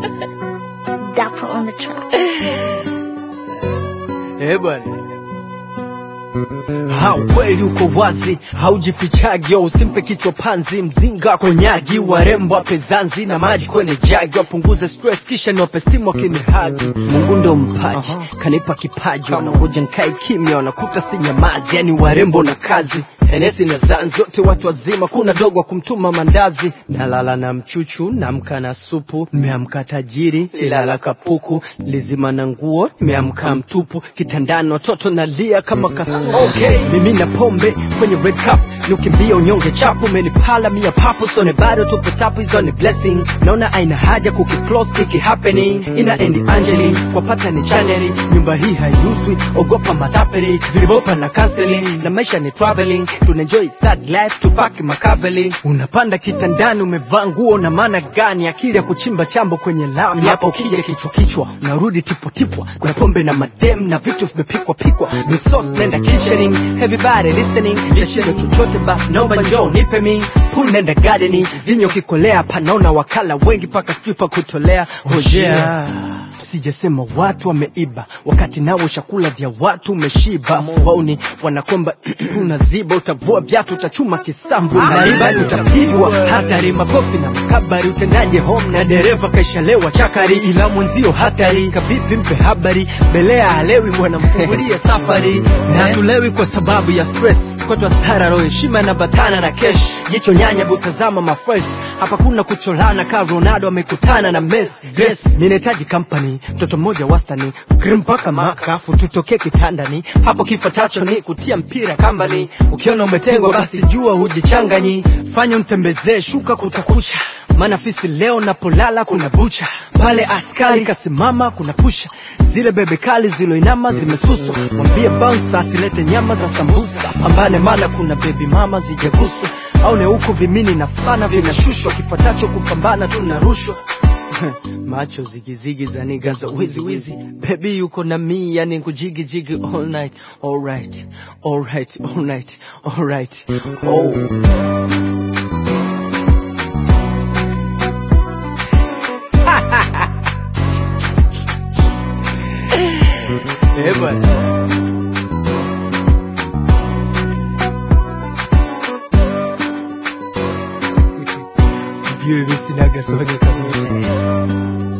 Dapper on the track. Eh bwana ha kweli uko wazi haujifichagi usimpe kichwa panzi mzinga konyagi warembo wape zanzi na maji kwenye jagi wapunguze stress kisha niwape stimu wakinihagi mungu ndo mpaji kanipa kipaji wanangoja nkae kimya wanakuta si nyamazi yani warembo na kazi enesi na zanzi wote watu wazima kuna dogo wa kumtuma mandazi nalala na mchuchu namka na supu nimeamka tajiri lilala kapuku lizima na nguo nimeamka mtupu kitandani watoto nalia kama kasuku okay. mimi na pombe kwenye red cup niukimbia unyonge chapu menipala mia papu sone bado tupo tapu hizo ni blessing naona aina haja kukiclose kiki happening ina endi angeli kwa pata ni chaneli nyumba hii haiuzwi ogopa matapeli vilibopa na counseling na maisha ni traveling tunaenjoy thug life tupaki makaveli unapanda kitandani umevaa nguo na maana gani akili ya kuchimba chambo kwenye lami hapo kija kichwa kichwa unarudi tipotipwa kuna pombe na madem na vitu vimepikwa pikwa ni sauce nenda kitchening everybody listening tashindo chochote basi naomba njoo nipe mi pool nenda gardening vinyo kikolea panaona wakala wengi paka sijui pa kutolea hojea sijasema watu wameiba wakati nao chakula vya watu umeshiba wauni wanakomba unaziba utavua viatu utachuma kisamvu naiba utapigwa hatari makofi na makabari utendaje home na dereva kaishalewa chakari ila mwenzio hatari kavipi mpe habari belea halewi wanamfungulia safari na hatulewi kwa sababu ya stress kwetu hasara roho heshima na batana na kesh jicho nyanya butazama mafresh hapa kuna kucholana ka ronaldo amekutana na messi yes ninahitaji company mtoto mmoja wastani grim mpaka makafu tutokee kitandani hapo kifatacho ni kutia mpira kambani ukiona umetengwa basi jua hujichanganyi fanya mtembezee shuka kutakucha maana fisi leo napolala kuna bucha pale askari kasimama kuna pusha zile bebe kali ziloinama zimesuswa mwambie bouncer asilete nyama za sambusa pambane maana kuna bebi mama zijaguswa au ne huko vimini na fana vinashushwa kifuatacho kupambana tunarushwa macho zigizigi za niga za wizi wizi bebi yuko na mi yani kujigijigi all night alright alright alright alright oh. Eh bwana Ujue mimi sinaga swage kabisa